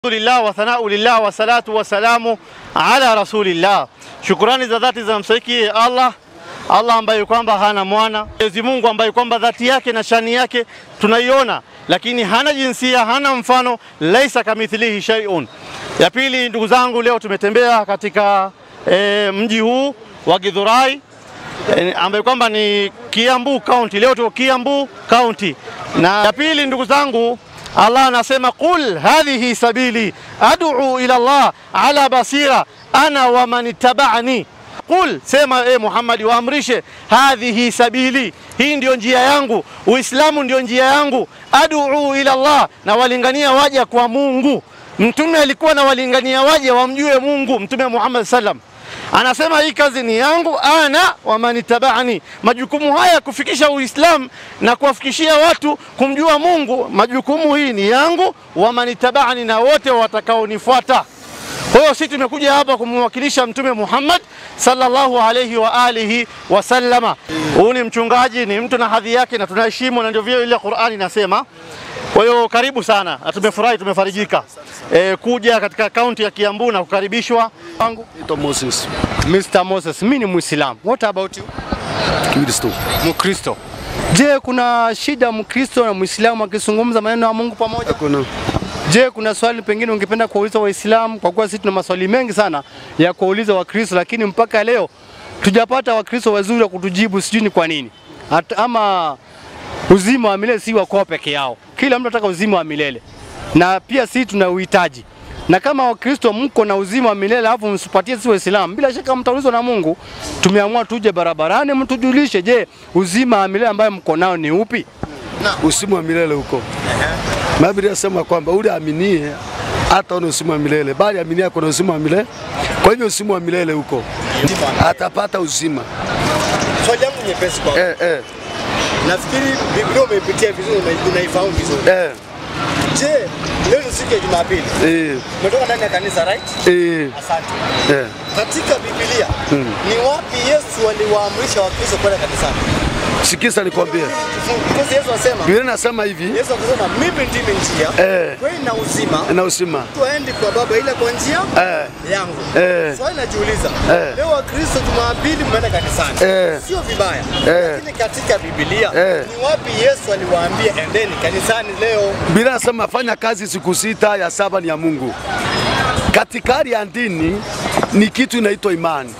Alhamdulillah wa thanau lillah wa salatu wa salamu ala rasulillah. Shukurani za dhati zinamstahiki Allah, Allah ambaye kwamba hana mwana, Mwenyezi Mungu ambaye kwamba dhati yake na shani yake tunaiona, lakini hana jinsia, hana mfano, laisa kamithlihi shay'un. Ya pili, ndugu zangu, leo tumetembea katika e, mji huu wa Githurai e, ambaye kwamba ni Kiambu County. Leo tuko Kiambu County, na ya pili, ndugu zangu Allah anasema qul hadhihi sabili ad'u ila Allah ala basira ana wa man ittaba'ani. Qul, sema e Muhammad, waamrishe hadhihi sabili, hii ndio njia yangu, Uislamu ndio njia yangu, ad'u ila Allah, na walingania waja kwa Mungu. Mtume alikuwa na walingania waja wamjue Mungu. Mtume Muhammad sallam anasema hii kazi ni yangu, ana wa manitabani. Majukumu haya ya kufikisha Uislamu na kuwafikishia watu kumjua Mungu, majukumu hii ni yangu, wa manitabani, na wote watakaonifuata. Kwa hiyo sisi tumekuja hapa kumwakilisha Mtume Muhammad sallallahu alayhi wa alihi wasallama. Huyu ni mchungaji, ni mtu na hadhi yake, na tunaheshimu, na ndio vile ile Qur'ani inasema. Kwa hiyo karibu sana, na tumefurahi, tumefarijika e, kuja katika kaunti ya Kiambu na kukaribishwa wangu Naitwa Moses Mr. Moses, mimi ni Muislamu. What about you? Kristo. Mkristo. Je, kuna shida Mkristo na Muislamu akizungumza maneno ya Mungu pamoja? Hakuna. Je, kuna swali pengine ungependa kuwauliza Waislamu? Kwa kuwa sisi tuna maswali mengi sana ya kuwauliza Wakristo, lakini mpaka leo tujapata Wakristo wazuri wa kutujibu, sijui ni kwa nini. Hata ama uzima wa milele si wa kwao peke yao, kila mtu anataka uzima wa milele, na pia sisi tuna uhitaji na kama Wakristo mko na uzima wa milele alafu msipatie sisi Waislamu, bila shaka mtaulizwa na Mungu. Tumeamua tuje barabarani mtujulishe, je, uzima wa milele ambayo mko nao ni upi? Usimu wa milele huko. Na Biblia inasema kwamba ule aminie hata ona usimu wa milele, bali aminie ako na usimu wa milele. Kwa hivyo usimu wa milele huko atapata uzima. Swali yangu nyepesi kwa Eh, eh, nafikiri Biblia umeipitia vizuri, una- unaifahamu vizuri. eh, Je, leo ni siku ya Jumapili, eh, umetoka ndani ya kanisa right? eh, Asante. eh. Katika Biblia ni wapi Yesu aliwaamrisha Wakristo kwenda kanisani? Sikiza nikwambie, Because Yesu asema Biblia inasema hivi Yesu akasema mimi ndimi njia, eh, kweli na uzima, na uzima tuendi kwa Baba ila kwa njia eh, yangu. eh, Swali najiuliza, Eh. leo Wakristo Jumapili mmeenda kanisani, Eh. sio vibaya, Eh. lakini katika Biblia Eh. ni wapi Yesu aliwaambia endeni kanisani leo? Biblia inasema fanya kazi siku sita, ya saba ni ya Mungu. Katikati ya dini ni kitu inaitwa imani.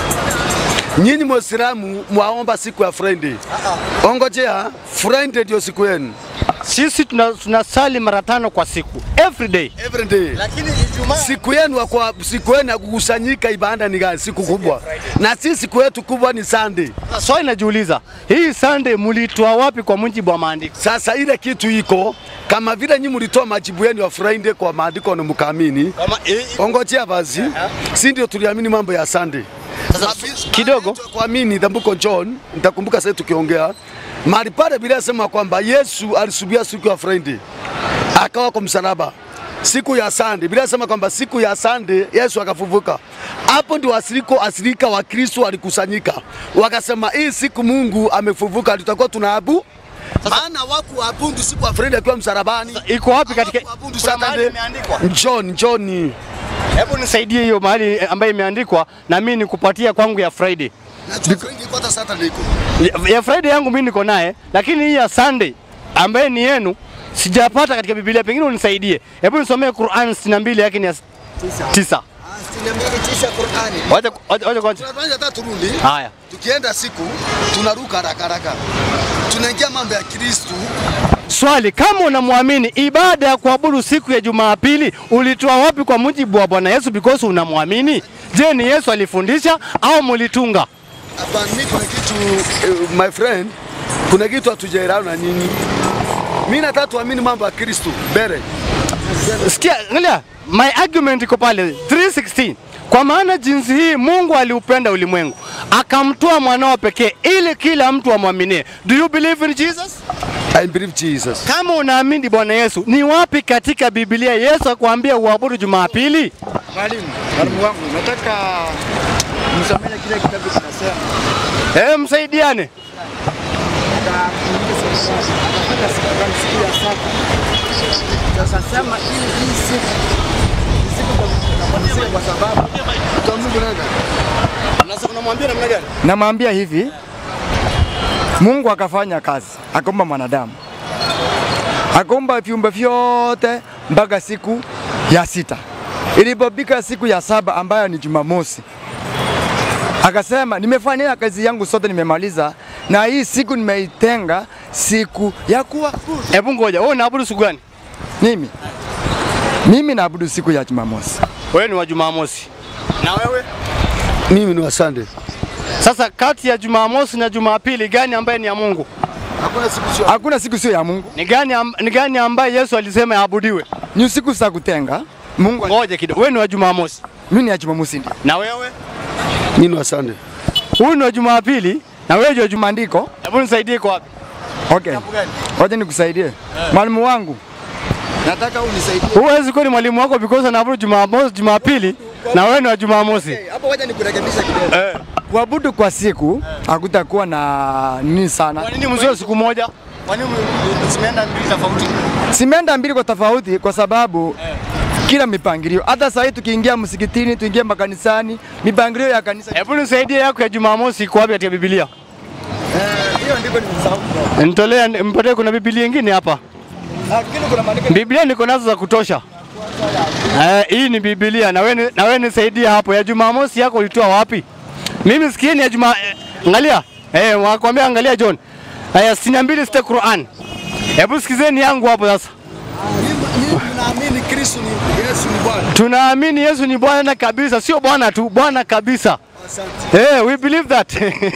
Nyinyi Muislamu mwaomba siku ya Friday. Ongojea, Friday ndio siku yenu. Sisi tuna- tunasali mara tano kwa siku every day. Every day. Lakini Ijumaa Siku yenu ya kwa siku yenu ya kukusanyika ibada ni gani? Siku kubwa. Na sisi siku yetu kubwa ni Sunday. Swali najiuliza, hii Sunday mulitoa wapi kwa mujibu wa maandiko? Sasa ile kitu iko kama vile nyinyi mlitoa majibu yenu ya Friday kwa maandiko na mkaamini. kama eh, Ongojea basi, si ndio tuliamini mambo ya Sunday. kidogo. kuamini the book of John, nitakumbuka sasa tukiongea mahali pale, Biblia inasema kwamba Yesu alisubia siku ya Friday akawa kwa msalaba siku ya Sunday. Biblia inasema kwamba siku ya Sunday Yesu akafufuka. Hapo ndio asiriko asirika wa Kristo walikusanyika, wakasema hii siku Mungu amefufuka, tutakuwa tunaabu maana wakuabudu siku ya Friday akiwa msalabani. Iko wapi katika Hawakuabudu Kuna mahali Saturday. imeandikwa. John, John. Hebu nisaidie hiyo mahali eh, ambayo imeandikwa na mimi nikupatia kwangu ya Friday. Najua Friday iko hata Saturday iko. Ya, ya Friday yangu mimi niko naye, lakini hii ya Sunday ambaye ni yenu sijapata katika Biblia, pengine unisaidie. Hebu nisomee Qur'an 62 yake ni ya tisa. tisha Qur'ani. Wacha wacha wacha kwanza. Tunafanya hata turudi. Haya. tukienda siku tunaruka haraka haraka, tunaingia mambo ya Kristu. Swali, kama unamwamini ibada ya kuabudu siku ya Jumapili ulitoa wapi kwa mujibu wa Bwana Yesu because unamwamini? Je, ni Yesu alifundisha au mulitunga? Hapa mimi kuna kitu eh, my friend, kuna kitu hatujaelewana na nyinyi. Mimi nataka tuamini mambo ya Kristu mbele. Sikia, angalia, my argument iko pale 316. Kwa maana jinsi hii Mungu aliupenda ulimwengu akamtoa mwanao pekee ili kila mtu amwaminie. Do you believe in Jesus? I believe Jesus. Kama unaamini Bwana Yesu, ni wapi katika Biblia Yesu akwambia uabudu Jumapili? Mwalimu, mwalimu wangu, nataka msomee kile kitabu kinasema Eh, msaidiane. katika siku gani? Siku ya saba. Sasa sema ili hii siku Unamwambia namna gani? Namwambia hivi, Mungu akafanya kazi, akaumba mwanadamu, akaumba viumbe vyote mpaka siku ya sita. Ilipofika siku ya saba ambayo ni Jumamosi, akasema nimefanya kazi yangu sote, nimemaliza na hii siku nimeitenga siku ya kuabudu. Hebu ngoja, wewe unaabudu siku gani? Mimi mimi naabudu siku ya Jumamosi. Wewe ni wa Jumamosi. Na wewe? Mimi ni wa Sunday. Sasa kati ya Jumamosi na Jumapili gani ambaye ni ya Mungu? Hakuna siku sio. Hakuna siku sio ya Mungu, Ni gani, am, ni gani ambaye Yesu alisema yaabudiwe? ni siku za kutenga. Mungu, Ngoja kidogo, wewe ni wa Jumamosi. mimi ni ya Jumamosi ndio. Na wewe? Mimi ni wa Sunday. Huyu ni wa Jumapili na wewe ni wa Juma. Maandiko Hebu nisaidie kwa wapi? Okay. Wacha nikusaidie. Mwalimu wangu. Nataka unisaidie. Huwezi kuwa ni mwalimu wako because anaabudu Jumamosi, Jumapili na wewe ni wa Jumamosi. Hapo wacha nikurekebisha kidogo. Eh. Kuabudu kwa siku hakutakuwa na nini sana. Kwa nini msio siku moja? Kwa nini zimeenda mbili tofauti? Simeenda mbili kwa tofauti kwa sababu kila mipangilio. Hata sasa tukiingia msikitini, tuingie makanisani, mipangilio ya kanisa. Hebu nisaidie yako ya Jumamosi iko wapi katika Biblia? Hiyo ndiko nimesahau. Nitolea mpatie, kuna Biblia nyingine hapa. Lakini kuna maandiko Biblia niko nazo za kutosha. Eh, hii ni Biblia na wewe na wewe nisaidie hapo. Ya Jumamosi yako ulitoa wapi? Mimi sikieni ya Juma eh, angalia. Eh, wakwambia angalia John. Aya 62 sita Qur'an. Hebu sikizeni yangu hapo sasa. Naamini Kristo ni Yesu ni Bwana. Tunaamini Yesu ni Bwana kabisa, sio Bwana tu, Bwana kabisa. Asante. Eh, we believe that.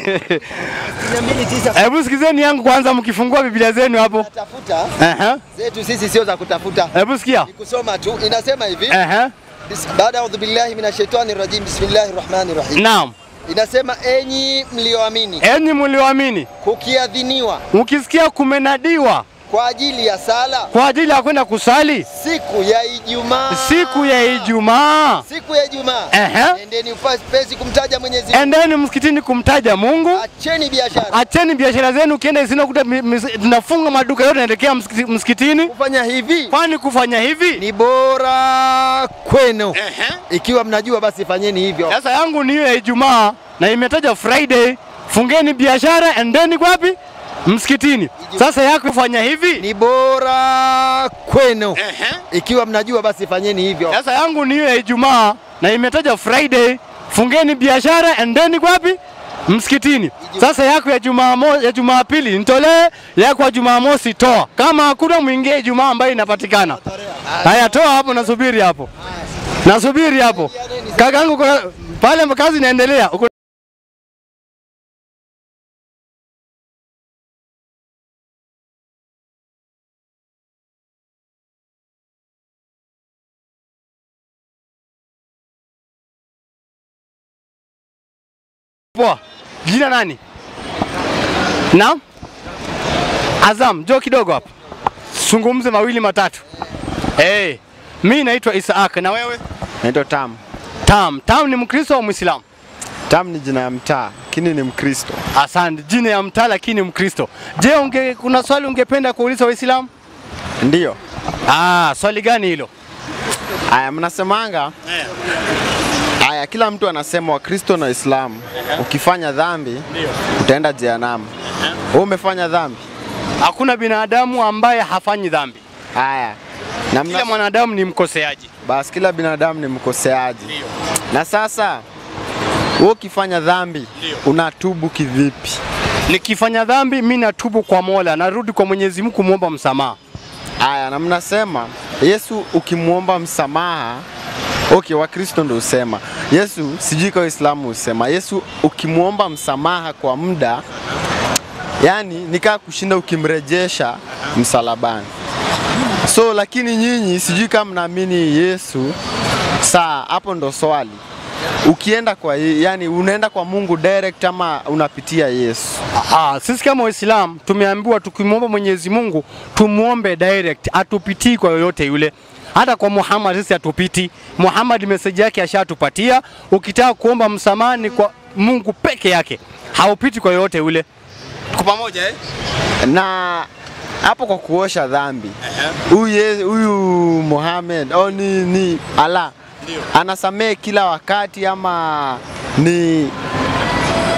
Hebu sikizeni yangu kwanza mkifungua Biblia zenu hapo. Tafuta Aha. zetu sisi sio za kutafuta, Hebu sikia. ni kusoma tu. Inasema hivi Aha. bis- baada audhu billahi minash shaitani rajim bismillahir rahmanir rahim. Naam. Inasema enyi mlioamini, Enyi mlioamini, kukiadhiniwa mkisikia kumenadiwa kwa ajili ya sala kwa ajili ya kwenda kusali siku ya Ijumaa, siku ya Ijumaa, siku ya Ijumaa, Ehe. endeni upesi kumtaja Mwenyezi Mungu, endeni msikitini kumtaja Mungu. acheni biashara. Acheni biashara zenu, ukienda isina kuta mi- mi- tunafunga maduka yote, naelekea msikiti- msikitini. Kufanya hivi Kwani kufanya hivi ni bora kwenu. Ikiwa mnajua basi fanyeni hivyo. Sasa yangu ni hiyo ya Ijumaa na imetaja Friday. Fungeni biashara, endeni kwapi? Msikitini. Sasa yako kufanya hivi. Ni bora kwenu. Ikiwa mnajua basi fanyeni hivyo. Sasa yangu ni hiyo ya Ijumaa na imetaja Friday. Fungeni biashara, endeni kwapi? Msikitini. Sasa yako ya Jumamosi, ya Jumapili nitolee, yako ya Jumamosi toa. Kama hakuna mwingie Ijumaa ambayo inapatikana. Haya, toa hapo, nasubiri hapo, nasubiri hapo. Kakangu kuna pale, kazi inaendelea. Uko Poa. Jina nani? Naam? Azam, njoo kidogo hapa. Zungumze mawili matatu. Hey, mi naitwa Isaak na wewe? Naitwa Tam. Tam. Tam ni Mkristo au Muislamu? Tam ni jina ya mtaa, lakini ni Mkristo. Asante. Jina ya mtaa lakini Mkristo. Je, unge, kuna swali ungependa kuuliza Waislamu? Ndiyo. Ah, swali gani hilo? Aya, mnasemanga Aya, kila mtu anasema Wakristo na Waislamu, ukifanya dhambi utaenda jehanamu. Wewe umefanya dhambi? Hakuna binadamu ambaye hafanyi dhambi. Aya, na Kila mna, mwanadamu ni mkoseaji. basi kila binadamu ni mkoseaji. Na sasa wewe ukifanya dhambi unatubu kivipi? Nikifanya dhambi, mi natubu kwa Mola, narudi kwa Mwenyezi Mungu kumwomba msamaha. Aya, na mnasema Yesu ukimwomba msamaha Okay, Wakristo ndio husema Yesu, sijui kwa Waislamu husema Yesu ukimwomba msamaha kwa muda, yani nikaa kushinda ukimrejesha msalabani. So lakini nyinyi sijui kama mnaamini Yesu. Saa hapo ndo swali, ukienda kwa ye- yani unaenda kwa Mungu direct ama unapitia Yesu? Ah, sisi kama Waislamu tumeambiwa tukimwomba Mwenyezi Mungu tumuombe direct, atupitii kwa yoyote yule. Hata kwa Muhammad sisi hatupiti. Muhammad message yake ashatupatia. Ukitaka kuomba msamaha ni kwa Mungu peke yake, haupiti kwa yoyote yule. Tuko pamoja eh? na hapo kwa kuosha dhambi huyu Ye- huyu Muhammad au ni, ni Allah anasamehe kila wakati ama ni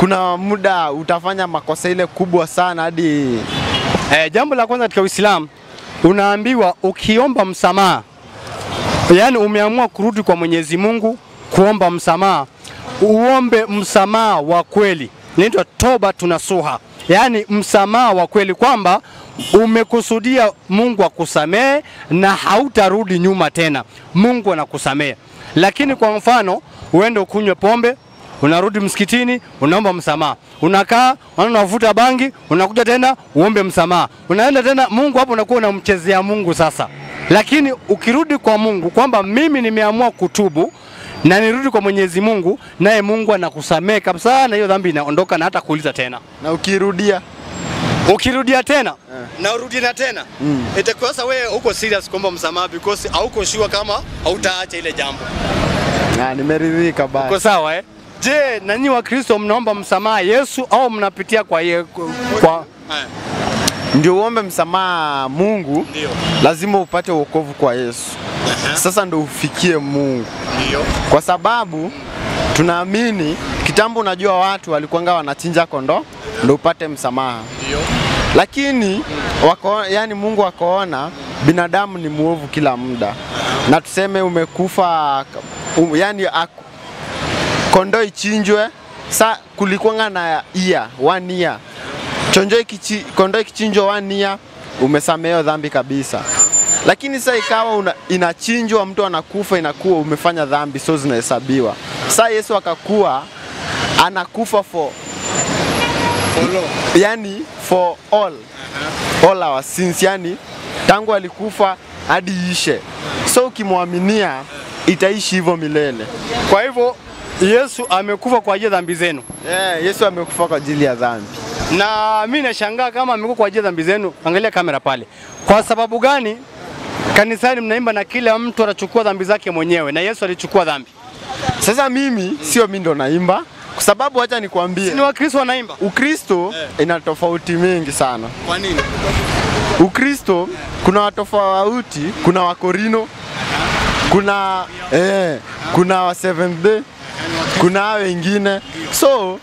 kuna muda utafanya makosa ile kubwa sana hadi Eh, jambo la kwanza katika Uislamu unaambiwa ukiomba msamaha, yaani umeamua kurudi kwa Mwenyezi Mungu kuomba msamaha, uombe msamaha wa kweli, inaitwa toba tunasuha, yaani msamaha wa kweli kwamba umekusudia Mungu akusamehe na hautarudi nyuma tena, Mungu anakusamehe. Lakini kwa mfano uende ukunywe pombe unarudi msikitini unaomba msamaha, unakaa unavuta bangi, unakuja tena uombe msamaha, unaenda tena Mungu hapo, unakuwa unamchezea Mungu sasa. Lakini ukirudi kwa Mungu kwamba mimi nimeamua kutubu na nirudi kwa Mwenyezi Mungu, naye Mungu anakusamehe kabisa, na hiyo dhambi inaondoka na hata kuuliza tena. na ukirudia Ukirudia tena na urudi na tena mm. itakuwa sasa wewe uko serious kuomba msamaha because hauko sure kama hautaacha ile jambo. Ah, nimeridhika Uko basi. sawa eh? Je, nanyi wa Kristo mnaomba msamaha Yesu au mnapitia kwa ye, kwa Ndio uombe msamaha Mungu, Ndio. lazima upate wokovu kwa Yesu. Sasa ndo ufikie Mungu, ndio kwa sababu tunaamini kitambo, unajua watu walikuwanga wanachinja kondoo ndo upate msamaha, ndio lakini wako, yani Mungu akaona binadamu ni muovu kila muda, na tuseme umekufa um, yani aku, kondoo ichinjwe, sa kulikuwanga na year, one year chonjo ikichi, kondoo ikichinjwa one year umesamehewa dhambi kabisa, lakini sasa ikawa una, inachinjwa mtu anakufa, inakuwa umefanya dhambi, so zinahesabiwa. Sasa Yesu akakuwa anakufa for yani for all all our sins, yani tangu alikufa hadi ishe, so ukimwaminia itaishi hivyo milele. Kwa hivyo Yesu amekufa kwa ajili ya dhambi zenu, Yeah, Yesu amekufa kwa ajili ya dhambi. na mi nashangaa kama amekufa kwa ajili ya dhambi zenu. Angalia kamera pale. Kwa sababu gani kanisani mnaimba na kila mtu anachukua dhambi zake mwenyewe, na Yesu alichukua dhambi? Sasa mimi sio mimi ndo naimba, kwa sababu acha nikwambie, Ni Wakristo wanaimba. Ukristo ina tofauti mingi sana. Kwa nini? Ukristo kuna watofauti, kuna Wakorino, kuna eh, kuna wa Seventh Day, kuna hao wengine, so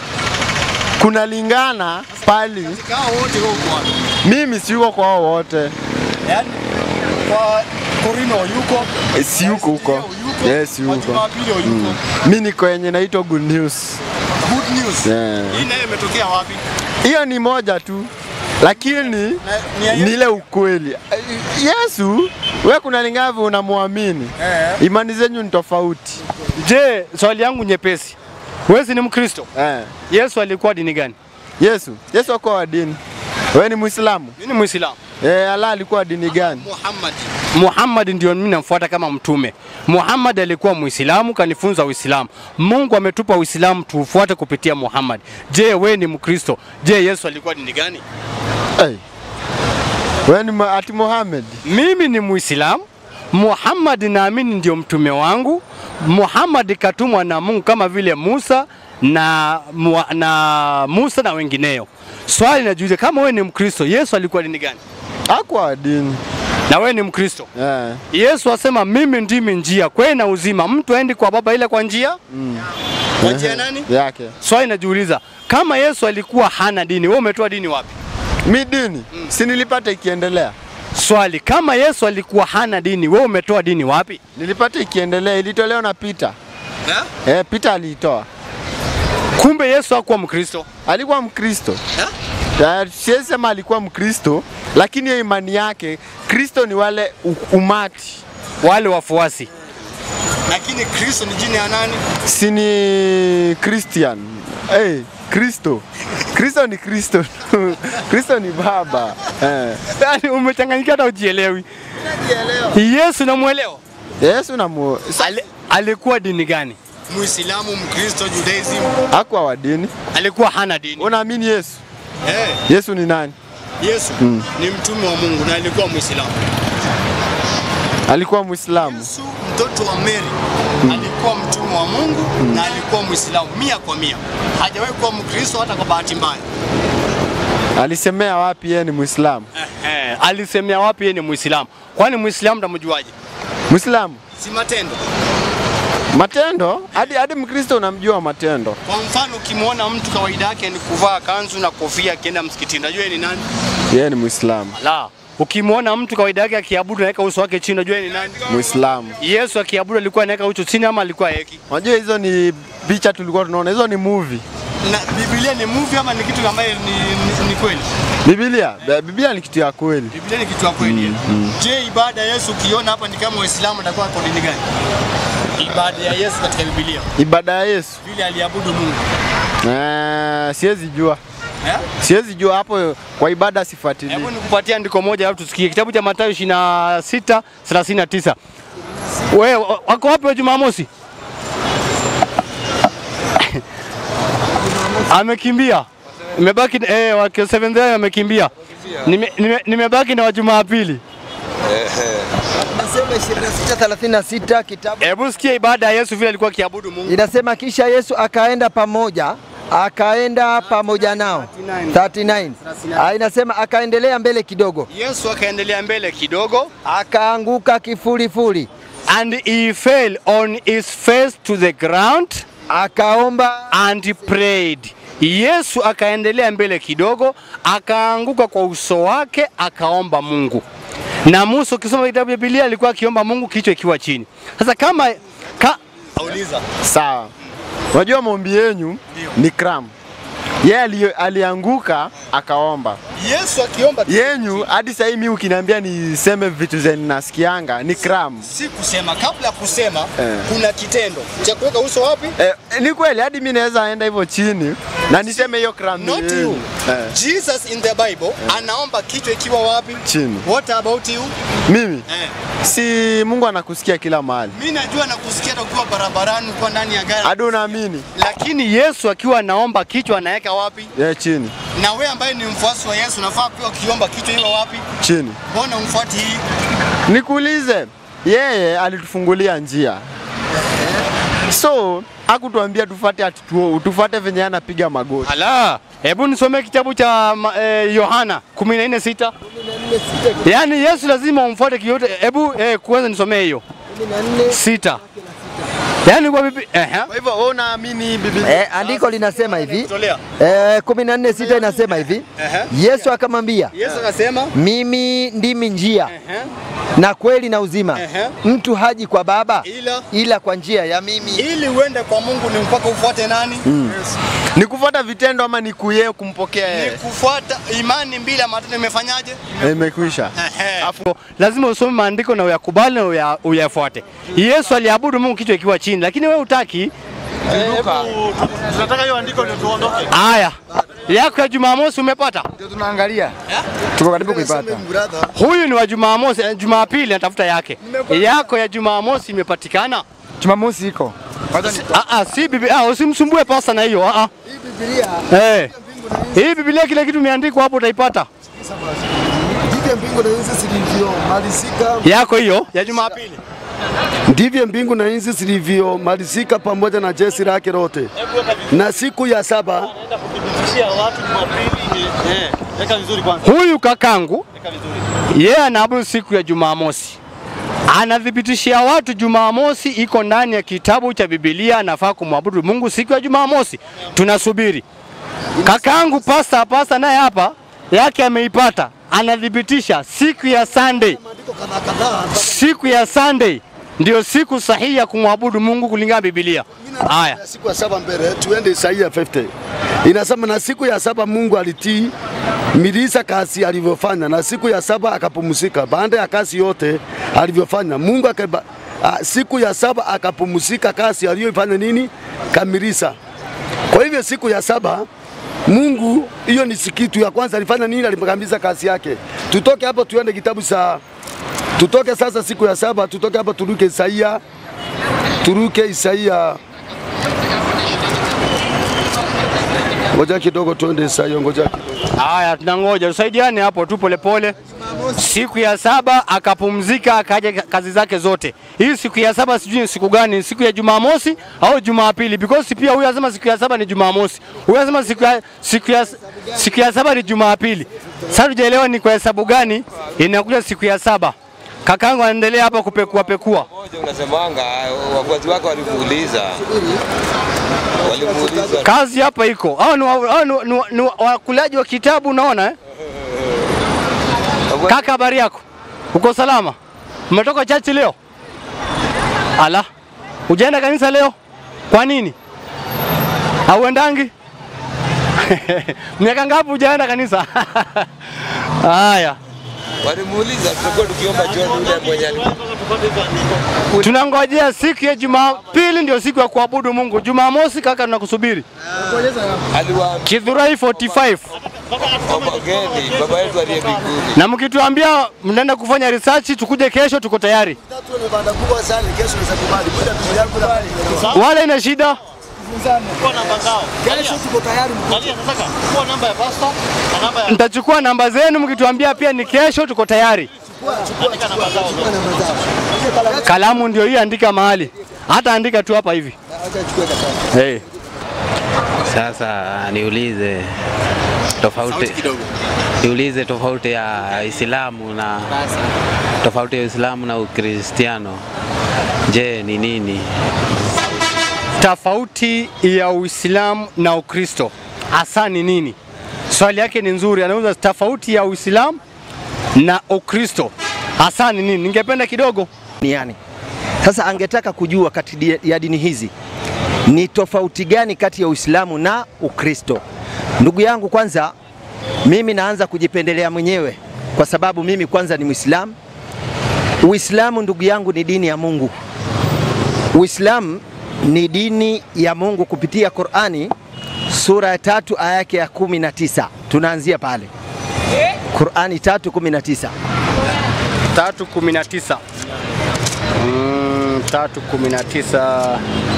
kunalingana pali. Kao wote huko wapi? Mimi siuko kwa hao wote, Yaani kwa Korino yuko, Eh, si yuko huko, yuko, yes kwa yuko. Jumapili yuko. Mi niko yenye naitwa Good News. Good news. Yeah. Hii nayo imetokea wapi? Hiyo ni moja tu, lakini ni ya ni ile ukweli. Yesu, we kuna lingavyo unamwamini, imani zenyu ni tofauti. Je, swali yangu nyepesi. Wewe si ni Mkristo? Eh. Yesu alikuwa dini gani? Yesu, Yesu akuwa wa dini. Wewe ni Muislamu? Mimi ni Muislamu. Eh, Allah alikuwa wa dini gani? Muhammad. Muhammad ndio mimi namfuata kama mtume. Muhammad alikuwa Muislamu, kanifunza Uislamu. Mungu ametupa Uislamu tuufuate kupitia Muhammad. Je, wewe ni Mkristo? Je, Yesu alikuwa dini gani? Hey. Wewe ni ma- ati Muhammad? Mimi ni Muislamu. Muhammad naamini ndio mtume wangu. Muhammad katumwa na Mungu kama vile Musa na, mua- na Musa na wengineo. Swali najiuliza, kama wewe ni Mkristo, Yesu alikuwa dini gani? Hakuwa wa dini. Na wewe ni Mkristo. Eh. Yesu asema mimi ndimi njia, kweli na uzima. Mtu aendi kwa Baba ile kwa njia kwa njia nani? Yake. Swali najiuliza, kama Yesu alikuwa hana dini, wewe umetoa dini wapi? Mi dini si nilipata ikiendelea, Swali, kama Yesu alikuwa hana dini, wewe umetoa dini wapi? nilipata ikiendelea, ilitolewa na Peter. Eh, Peter aliitoa, Kumbe Yesu hakuwa Mkristo. alikuwa Mkristo. Eh, Siwezi sema alikuwa Mkristo, lakini hiyo imani yake, Kristo ni wale u- umati, Wale wafuasi. Lakini Kristo ni jina ya nani? si ni Christian. Hey, Kristo Kristo ni Kristo Kristo ni Baba eh. Yaani umechanganyika hata ujielewi. Yesu namuelewa. Yesu na mu... Ali, alikuwa dini gani? Muislamu, Mkristo, Judaism. hakuwa wa dini. Alikuwa hana dini. Unaamini Yesu? Eh, Yesu ni nani? Yesu ni mtume wa Mungu na alikuwa Muislamu. Alikuwa Muislamu. Yesu mtoto wa Mary alikuwa mtume wa Mungu na alikuwa Muislamu mia kwa mia. Hajawahi kuwa Mkristo hata kwa bahati mbaya. Alisemea wapi yeye ni Muislamu? Eh, alisemea wapi yeye ni Muislamu? Kwani Muislamu ndamjuaje? Muislamu Si matendo. Matendo hadi hadi Mkristo unamjua matendo. Kwa mfano ukimwona mtu kawaida yake ni kuvaa kanzu na kofia akienda msikitini, unajua yeye ni nani? Yeye ni Muislamu. La, ukimwona mtu kawaida yake akiabudu anaweka uso wake chini, unajua yeye ni nani? Muislamu. Yesu akiabudu alikuwa anaweka uso chini ama alikuwa heki? Unajua hizo ni picha tulikuwa tunaona, hizo ni movie. Na Biblia ni movie ama ni kitu ambaye ni, ni, ni kweli? Biblia, Biblia ni kitu ya kweli. Biblia ni kitu ya kweli. Je, ibada ya Yesu ukiona hapa ni kama Waislamu atakuwa kwa dini gani? Ibada ya Yesu katika Biblia Ibada ya Yesu vile aliabudu Mungu. eh, siwezi jua, Eh? siwezi jua hapo kwa ibada sifuatilii. Hebu nikupatie andiko moja alafu tusikie kitabu cha Mathayo 26 39. Wewe wa- wako wapi wa Jumamosi? Amekimbia. Nimebaki eh, wa Seventh Day amekimbia. Nime- nime- Nimebaki na wa Jumapili. Nasema 26:36 kitabu Hebu sikia ibada ya Yesu vile alikuwa akiabudu Mungu. inasema, kisha Yesu akaenda pamoja akaenda pamoja nao 39. Ah, inasema akaendelea mbele kidogo, Yesu akaendelea mbele kidogo akaanguka kifurifuri, and he fell on his face to the ground akaomba and prayed. Yesu akaendelea mbele kidogo, akaanguka kwa uso wake, akaomba Mungu. Na Musa ukisoma kitabu cha Biblia alikuwa akiomba Mungu kichwa ikiwa chini. Sasa kama ka, Auliza. Sawa. Unajua maombi yenyu ni kram. Yeye ali, alianguka akaomba. Yesu akiomba Yenyu hadi sasa hivi mimi ukiniambia niseme vitu zenye nasikianga ni kram. si kusema, kabla ya kusema Eh. kuna kitendo cha kuweka uso wapi? Eh, ni kweli hadi mimi naweza enda hivyo chini na niseme hiyo kram ni Not yenyu. you. Eh, Jesus in the Bible anaomba kichwa ikiwa wapi? chini. What about you? Mimi Eh. si Mungu anakusikia kila mahali. Mimi najua na kusikia hata ukiwa barabarani, ukiwa ndani ya gari. Hadi unaamini? lakini Yesu akiwa anaomba kichwa anaweka wapi? Yeah, chini. Na wewe ambaye ni mfuasi wa Yesu unafaa pia ukiomba kichwa iwe wapi? Chini. Mbona umfuati hii? Nikuulize, yeye alitufungulia njia, so hakutuambia tufate ati tu- tufate venye anapiga magoti. Ala, hebu nisomee kitabu cha ma- eh, Yohana 14:6. Yaani Yesu lazima umfuate kiyote. Hebu eh, kwanza nisomee hiyo sita. Yaani kwa bibi eh, Kwa hivyo wewe unaamini Biblia? eh, andiko linasema hivi Tolea. eh, 14:6 inasema hivi Yesu akamwambia Yesu akasema mimi ndimi njia ehe, na kweli na uzima, Ehe. mtu haji kwa Baba ila ila kwa njia ya mimi. ili uende kwa Mungu ni mpaka ufuate nani? Yesu. Ni kufuata vitendo ama ni kuyeye kumpokea Ni yeye? kufuata imani bila matendo imefanyaje? Imekwisha. Ehe. Afu lazima usome maandiko na uyakubali na uya- uyafuate. Yesu aliabudu Mungu kichwa ikiwa chini, lakini wewe utaki. Tunataka hiyo andiko ndio tuondoke. Haya, yako ya Jumamosi umepata? Ndio tunaangalia. Tuko karibu kuipata. Huyu ni wa Jumamosi, eh, Jumapili anatafuta yake. Yako ya Jumamosi imepatikana? Jumamosi iko. Kwanza ni Ah, ah, si bibi, ah, usimsumbue pasta na hiyo. Ah, ah. Eh. Hii Biblia kile kitu imeandikwa hapo utaipata. Ndivyo mbingu na nchi zilivyomalizika, Yako hiyo ya Jumapili. ndivyo mbingu na nchi zilivyomalizika pamoja na jeshi lake lote. Na siku ya saba Naenda kuthibitishia watu Jumapili. Eh, weka vizuri kwanza. Huyu kakangu Weka vizuri. yeye anaabudu siku ya Jumamosi, anathibitishia watu Jumamosi iko ndani ya kitabu cha Biblia, anafaa kumwabudu Mungu siku ya Jumamosi. Tunasubiri kakangu pasta pasta naye hapa yake ameipata, anathibitisha siku ya Sunday, siku ya Sunday ndio siku sahihi ya kumwabudu Mungu kulingana na Biblia. Haya, Na siku ya saba mbele tuende Isaia 50 inasema, na siku ya saba Mungu alitii milisa kazi alivyofanya, na siku ya saba akapumzika baada ya kazi yote alivyofanya. Mungu akaba, a, siku ya saba akapumzika kazi aliyofanya nini kamilisa. Kwa hivyo siku ya saba Mungu, hiyo ni sikitu ya kwanza alifanya nini? Alikamilisha kazi yake. Tutoke hapo tuende kitabu cha tutoke sasa siku ya saba, tutoke hapo turuke Isaia, turuke Isaia Ngoja kidogo tuende Isaia, ngoja kidogo. haya, tunangoja tusaidiane hapo tu polepole. Siku ya saba akapumzika, akaja kazi zake zote. Hii siku ya saba sijui ni siku gani, ni siku ya Jumamosi au Jumapili? Because pia huyu anasema siku ya saba ni Jumamosi, huyu anasema siku ya, siku ya, siku ya saba ni Jumapili. Sasa tujaelewa ni kwa hesabu gani inakuja siku ya saba. Kakangu anaendelea hapa kupekua pekua. Moja unasemanga wafuasi wake walimuuliza walimuuliza Kazi hapa iko. Hao ni, wa- hao ni, ni, ni wakulaji wa kitabu unaona eh? Kaka, habari yako? Uko salama? Umetoka chachi leo? Ala, ujaenda kanisa leo? Kwa nini? Hauendangi? Miaka ngapi hujaenda kanisa? Haya, walimuuliza, tutakuwa tukiomba John yule mwenye alikuwa tunangojea siku ya Jumapili ndio siku ya kuabudu Mungu. Jumamosi kaka, tunakusubiri aliwaambia Kidhurai 45 wageni baba yetu aliye mbinguni. na mkituambia mnaenda kufanya research, tukuje kesho, tuko tayari. Wala ina shida, nitachukua namba zenu, mkituambia pia ni kesho, tuko tayari. Kalamu ndio hii, andika mahali, hata andika tu hapa hivi. Hey. Sasa niulize tofauti niulize tofauti ya Uislamu na tofauti ya Uislamu na Ukristiano. Je, ni nini? tofauti ya Uislamu na Ukristo hasa ni nini? Swali yake ni nzuri, anauza tofauti ya Uislamu na Ukristo hasa ni nini? Ningependa kidogo duniani. Sasa angetaka kujua kati di- ya dini hizi ni tofauti gani kati ya Uislamu na Ukristo. Ndugu yangu, kwanza mimi naanza kujipendelea mwenyewe kwa sababu mimi kwanza ni Muislamu. Uislamu ndugu yangu ni dini ya Mungu. Uislamu ni dini ya Mungu kupitia Qur'ani sura ya tatu aya yake ya kumi na tisa. Tunaanzia pale Qur'ani tatu kumi na tisa. tatu kumi na tisa mm, tatu kumi na tisa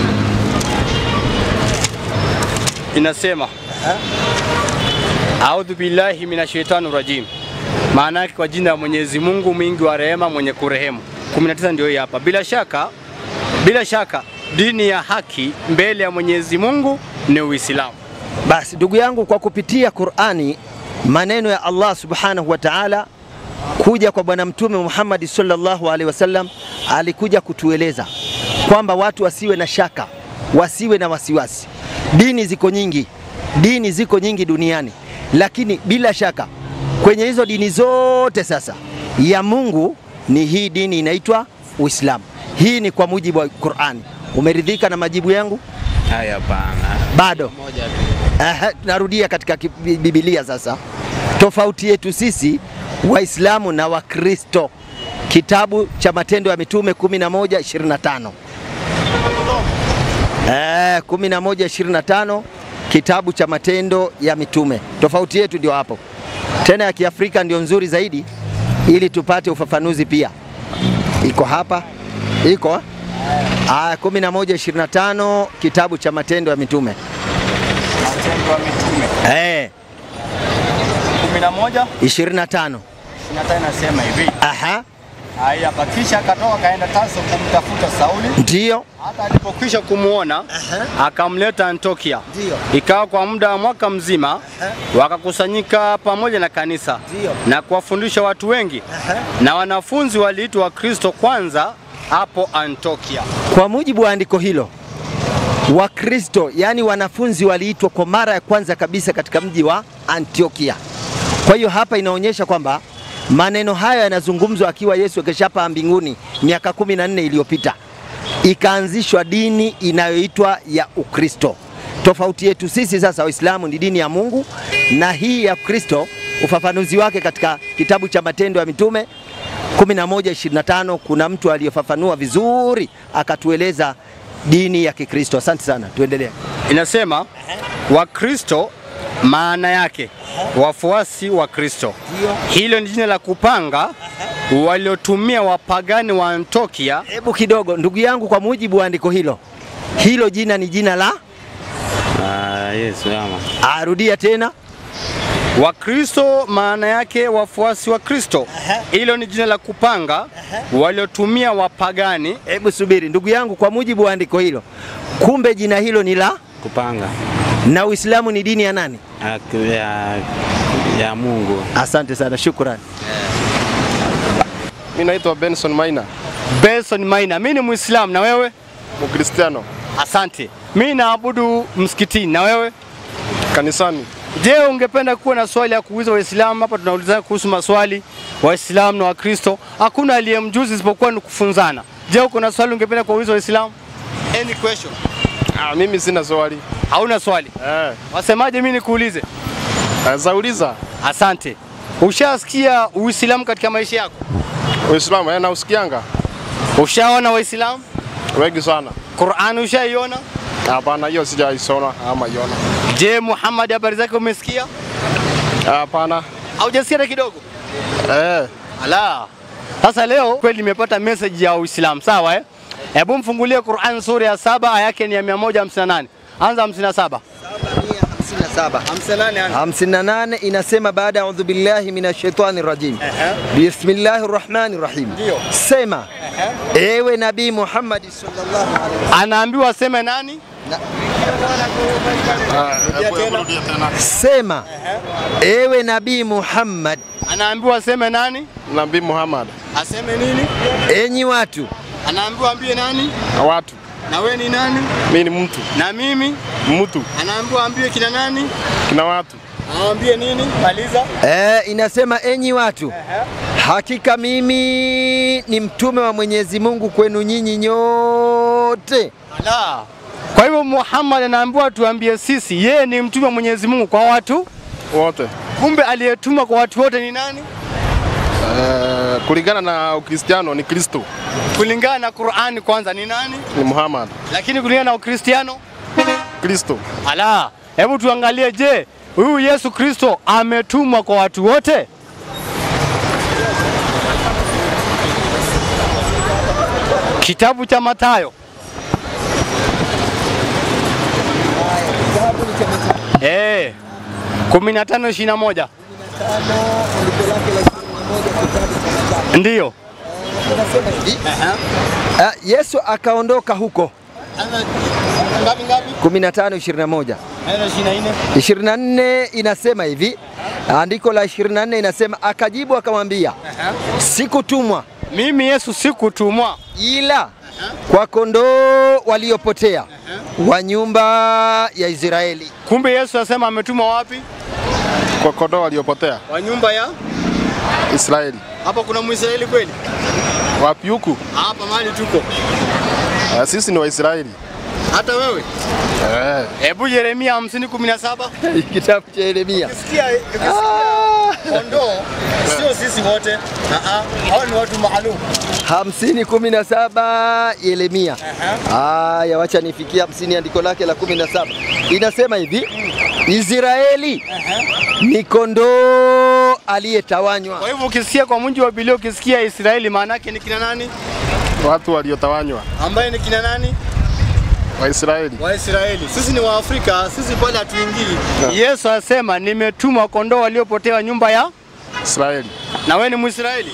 inasema audhu billahi minashaitani rajim, maana yake kwa jina la Mwenyezi Mungu mwingi wa rehema mwenye kurehemu. 19 ndio hii hapa. Bila shaka, bila shaka dini ya haki mbele ya Mwenyezi Mungu ni Uislamu. Basi ndugu yangu, kwa kupitia Qur'ani maneno ya Allah subhanahu wa ta'ala kuja kwa Bwana Mtume Muhammad sallallahu alaihi wasallam, alikuja kutueleza kwamba watu wasiwe na shaka, wasiwe na wasiwasi. Dini ziko nyingi, dini ziko nyingi duniani, lakini bila shaka kwenye hizo dini zote sasa ya Mungu ni hii dini inaitwa Uislamu. Hii ni kwa mujibu wa Qur'ani. Umeridhika na majibu yangu? Haya, hapana. Bado. Aha, narudia katika ki- Bi- Biblia sasa. Tofauti yetu sisi Waislamu na Wakristo, kitabu cha Matendo ya Mitume 11:25. Eh, 11:25 kitabu cha Matendo ya Mitume. Tofauti yetu ndio hapo. Tena ya Kiafrika ndio nzuri zaidi ili tupate ufafanuzi pia. Iko hapa. Iko? eh? Aya 11:25 kitabu cha Matendo ya Mitume. Matendo ya Mitume Eh, 11 25. 25 inasema hivi Aha, haya, kisha akatoka kaenda Tarso kumtafuta Sauli ndio. hata alipokwisha kumwona akamleta Antiokia. Ndio. Ikawa kwa muda wa mwaka mzima wakakusanyika pamoja na kanisa Ndio. na kuwafundisha watu wengi, na wanafunzi waliitwa Wakristo kwanza hapo Antiokia. Kwa mujibu wa andiko hilo, Wakristo yaani wanafunzi waliitwa kwa mara ya kwanza kabisa katika mji wa Antiokia. Kwa hiyo hapa inaonyesha kwamba maneno haya yanazungumzwa akiwa Yesu akishapaa mbinguni miaka kumi na nne iliyopita, ikaanzishwa dini inayoitwa ya Ukristo. Tofauti yetu sisi sasa Waislamu ni dini ya Mungu, na hii ya Kristo ufafanuzi wake katika kitabu cha Matendo ya Mitume 11:25 kuna mtu aliyefafanua vizuri akatueleza dini ya Kikristo. Asante sana, tuendelee. Inasema Wakristo maana yake wafuasi wa Kristo. Hilo ni jina la kupanga waliotumia wapagani wa Antiokia Hebu kidogo, ndugu yangu, kwa mujibu wa andiko hilo, hilo jina ni jina la Ah, Yesu ama. arudia tena. Wakristo maana yake wafuasi wa Kristo. Hilo ni jina la kupanga waliotumia wapagani. Hebu subiri ndugu yangu, kwa mujibu wa andiko hilo, kumbe jina hilo ni la Kupanga na Uislamu ni dini ya nani? ya, ya, ya Mungu. Asante sana, shukrani. Mimi naitwa Benson Maina, Benson Maina. Mimi ni Muislamu na wewe? Mkristiano. Asante. Mimi naabudu msikitini na wewe? Kanisani. Je, ungependa kuwa na swali ya kuuliza Waislamu? Hapa tunaulizana kuhusu maswali Waislamu na Wakristo. Hakuna aliye mjuzi isipokuwa ni kufunzana. Je, uko na swali ungependa kuuliza Waislamu? Any question? Ah, mimi sina swali. Hauna swali? Eh. Wasemaje mimi nikuulize? Naweza uliza. Asante. Ushasikia Uislamu katika maisha yako? Uislamu eh, nausikianga Ushaona Waislamu? wengi sana. Qur'an ushaiona? Hapana, hiyo sijaisoma ama iona. Je, Muhammad habari zake umesikia? Hapana. Haujasikia hata kidogo? Eh. Ala. Sasa leo kweli nimepata message ya Uislamu, sawa eh? Hebu mfungulie Qur'an sura ya saba aya yake ni ya 158. Anza 57. 57. 58 anza. 58 inasema baada ya audhu billahi minash shaitani rajim. Bismillahir rahmanir rahim. Ndio. Sema ewe Nabii Muhammad sallallahu alaihi wasallam. Anaambiwa aseme nani? Sema ewe Nabii Muhammad, Anaambiwa aseme nani? Nabii Muhammad. Aseme nini? enyi watu, Anaambiwa ambie nani? Na watu. Na we ni nani? Mimi ni mtu. Na mimi? Mtu. Anaambiwa ambie kina nani? Kina watu. Anaambie nini? Maliza. e, inasema enyi watu, hakika mimi ni mtume wa Mwenyezi Mungu kwenu nyinyi nyote. Ala. Kwa hivyo Muhammad anaambiwa tuambie sisi yeye ni mtume wa Mwenyezi Mungu kwa watu Wote. kumbe aliyetuma kwa watu wote ni nani? Eh, kulingana na Ukristiano ni Kristo. Kulingana na Qur'ani kwanza ni nani? Ni Muhammad. Lakini kulingana na Ukristiano? Kristo. Ala. Hebu tuangalie je, huyu Yesu Kristo ametumwa kwa watu wote? Kitabu cha Mathayo. Eh. 15 21. Ndiyo. Ah, Yesu akaondoka huko Ngapi ngapi? 15 21 Neno 24. 24 inasema hivi, andiko la 24 inasema akajibu akamwambia, sikutumwa Mimi Yesu sikutumwa ila kwa kondoo waliopotea wa nyumba ya Israeli. Kumbe Yesu asema ametumwa wapi? Kwa kondoo waliopotea. Wa nyumba ya Israeli. hapa kuna Mwisraeli kweli? Wapi huku? Hapa mahali tuko. Eh, sisi ni Waisraeli. Hata wewe? Eh. Hebu Yeremia 50:17. Kitabu cha Yeremia. Ukisikia ukisikia kondoo sio sisi wote. Ah ah, hao ni watu maalum. hamsini kumi na saba Yeremia. Haya, wacha nifikie hamsini, andiko lake la kumi na saba inasema hivi, Israeli ni kondoo aliyetawanywa. Kwa hivyo ukisikia kwa munji wa Biblia ukisikia Israeli maana yake ni kina nani? Watu waliotawanywa. Ambaye ni kina nani? Waisraeli. Waisraeli. Sisi ni Waafrika, sisi pale hatuingii. Yesu asema nimetuma kondoo waliopotea nyumba ya Israeli. na wewe ni Mwisraeli.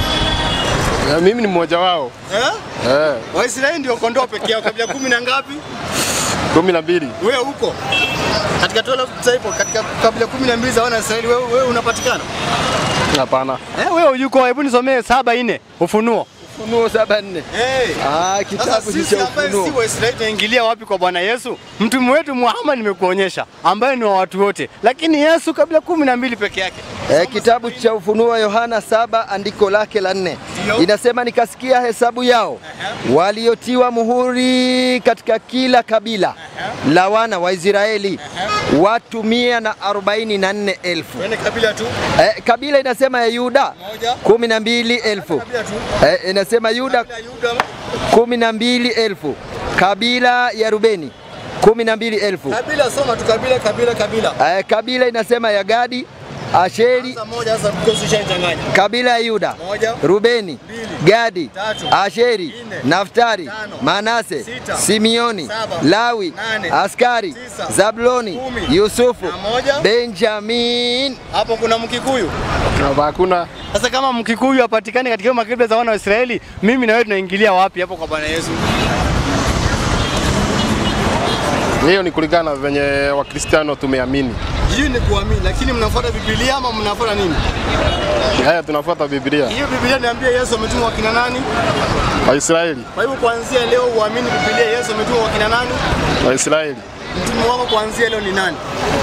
Eh, mimi ni mmoja wao. Eh? Eh, Waisraeli ndio kondoo pekee yao kabila kumi na ngapi? kumi na mbili. Wewe huko katika 12 disciples katika kabila kumi na mbili za wana Israeli wewe, wewe unapatikana? Hapana. Eh, wewe yuko, hebu nisomee saba nne Ufunuo. Ufunuo saba nne. Hey. Ah, Sasa kitabu sisi cha ambaye si Ufunuo. Waisraeli tunaingilia wapi kwa Bwana Yesu? Mtume wetu Muhammad nimekuonyesha, ambaye ni wa watu wote, lakini Yesu kabila kumi na mbili peke yake. Eh, kitabu cha Ufunuo wa Yohana saba andiko lake la nne inasema nikasikia hesabu yao waliotiwa muhuri katika kila kabila la wana wa Israeli watu mia na arobaini na nne elfu. Wewe ni kabila tu Eh, kabila inasema ya Yuda moja, kumi na mbili elfu. kabila tu Eh, inasema Yuda kabila Yuda, kumi na mbili elfu. Kabila ya Rubeni kumi na mbili elfu. kabila soma tu kabila kabila kabila. Eh, kabila inasema ya Gadi, Asheri, Sasa moja sasa because ushachanganya. kabila ya Yuda, Moja, Rubeni, Mbili, Gadi, Tatu, Asheri, Nne, Naftari, Tano, Manase, Sita, Simioni, Saba, Lawi, Nane, Askari, Tisa, Zabuloni, Kumi, Yusufu, na moja. Benjamin. Hapo kuna Mkikuyu. Hakuna. Sasa kama Mkikuyu hapatikani katika hiyo makabila za wana wa Israeli, mimi na wewe tunaingilia wapi hapo kwa Bwana Yesu? Hiyo ni kulingana na venye Wakristiano tumeamini. Hiyo ni kuamini, lakini mnafuata Biblia ama mnafuata nini? Haya, tunafuata Biblia. Hiyo Biblia niambia Yesu ametumwa kwa kina nani? Waisraeli, Kwa hivyo kuanzia leo uamini Biblia Yesu ametumwa kwa kina nani? Waisraeli. Mtume wako kuanzia leo ni nani?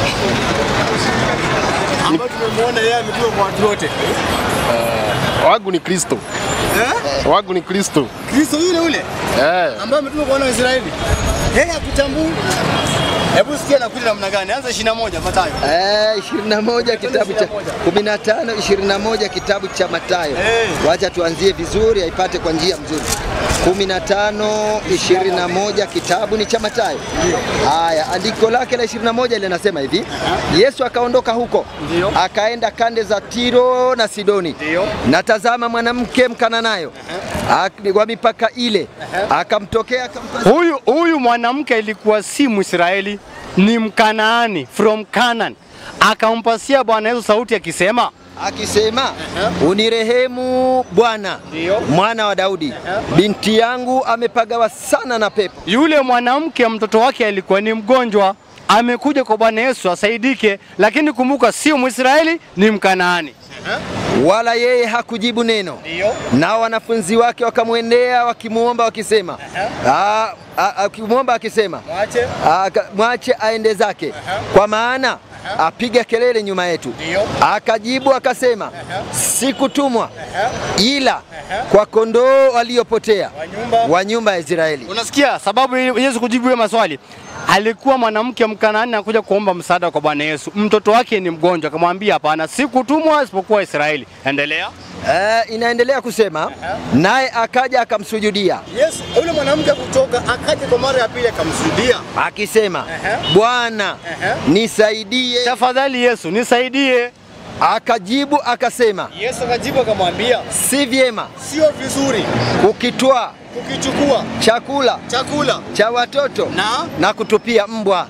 Ambayo tumemwona yeye ametumwa kwa watu wote. Wangu ni Kristo. Eh? Wangu ni Kristo. Kristo yule yule Eh. ambaye ametumwa kwa wana wa Israeli. Yeye akutambua. Hebu sikia nakuja namna gani? Anza 21 Mathayo. Eh, 21 kitabu cha 15 21 kitabu cha Mathayo. Wacha tuanzie vizuri aipate kwa njia mzuri. 15 21 kitabu ni cha Mathayo. Haya, andiko lake la 21 linasema hivi. Yesu akaondoka huko. Akaenda kande za Tiro na Sidoni. Na tazama mwanamke mkananayo ak- wa mipaka ile akamtokea akampa Huyu huyu mwanamke ilikuwa si Mwisraeli, ni Mkanaani from Canaan. Akampasia Bwana Yesu sauti akisema, akisema unirehemu Bwana, mwana wa Daudi, binti yangu amepagawa sana na pepo. yule mwanamke mtoto wake alikuwa ni mgonjwa, amekuja kwa Bwana Yesu asaidike, lakini kumbuka, sio Mwisraeli, ni Mkanaani. Wala yeye hakujibu neno. Nao wanafunzi wake wakamwendea wakimwomba wakisema, "Ah, ah, akimwomba akisema, Mwache. Aka- mwache aende zake, kwa maana apiga kelele nyuma yetu. Akajibu akasema, sikutumwa ila kwa kondoo waliopotea wa nyumba ya Israeli. Unasikia sababu Yesu kujibu hiyo maswali? Alikuwa mwanamke Mkanaani anakuja kuomba msaada kwa Bwana Yesu, mtoto wake ni mgonjwa, akamwambia hapana, sikutumwa isipokuwa Israeli. Endelea. Eh, inaendelea kusema naye akaja akamsujudia Yesu yule mwanamke kutoka akaja kwa mara ya pili akamsujudia. akisema, Bwana nisaidie. Tafadhali Yesu nisaidie. Akajibu akasema, Yesu akajibu akamwambia, si vyema sio vizuri kukitwaa kukichukua chakula chakula cha watoto na na kutupia mbwa.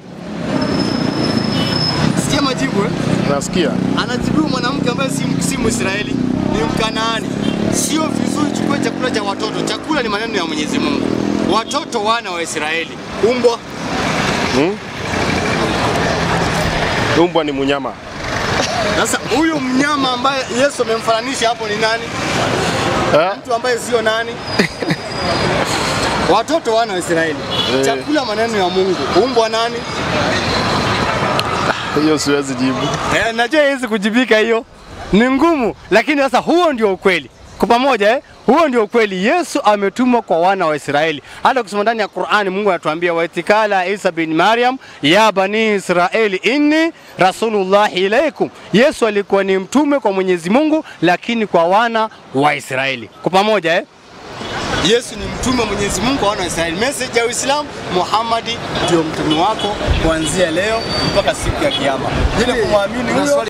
sikia majibu eh? Nasikia. Anajibu mwanamke ambaye si, si Mwisraeli, ni Mkanaani. Sio vizuri chukue chakula cha watoto. Chakula ni maneno ya Mwenyezi Mungu. Watoto wana wa Israeli. Umbwa Hmm? Umbwa ni munyama. Sasa huyu mnyama ambaye Yesu amemfananisha hapo ni nani? Mtu ambaye sio nani? Watoto wana wa Israeli. Eh. Chakula maneno ya Mungu. Umbwa nani? Hiyo siwezi jibu. Eh, najua hizi kujibika hiyo ni ngumu, lakini sasa huo ndio ukweli kwa pamoja eh? Huo ndio ukweli. Yesu ametumwa kwa wana wa Israeli. Hata kusoma ndani ya Qur'ani, Mungu anatuambia waitikala Isa bin Maryam ya bani Israeli inni rasulullah ilaikum. Yesu alikuwa ni mtume kwa Mwenyezi Mungu, lakini kwa wana wa Israeli kwa pamoja eh? Yesu ni mtume wa Mwenyezi Mungu kwa wana wa Israeli. Message ya Uislamu, Muhammad ndio mtume wako kuanzia leo mpaka siku ya kiyama. Bila kumwamini huyo